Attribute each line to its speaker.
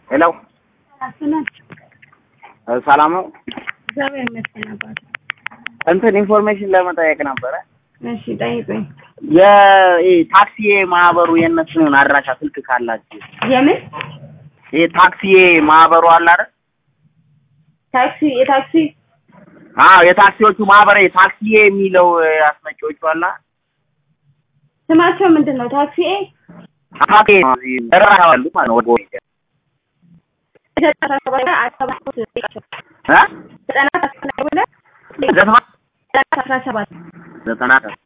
Speaker 1: ሄሎ ሰላም ነው።
Speaker 2: እግዚአብሔር ይመስገን አባቴ።
Speaker 1: እንትን ኢንፎርሜሽን ለመጠየቅ ነበረ።
Speaker 2: እሺ ጠይቁኝ።
Speaker 1: የታክሲ ማህበሩ የእነሱን አድራሻ ስልክ ካላችሁ
Speaker 2: የምን
Speaker 1: ይሄ ታክሲ ማህበሩ አለ አይደል?
Speaker 2: ታክሲ የታክሲ
Speaker 1: አዎ የታክሲዎቹ ማህበር ታክሲ የሚለው አስመጪዎቹ አለ
Speaker 2: ስማቸው ምንድን ነው? ታክሲ ኤ
Speaker 1: ታክሲ ደራሉ ማለት ነው። ወደ
Speaker 2: ዘጠና ሰባት አስራ ሰባት
Speaker 1: እ
Speaker 2: ዘጠና አስራ ሁለት
Speaker 1: ዘጠና
Speaker 2: ዘጠና አስራ ሰባት
Speaker 1: ዘጠና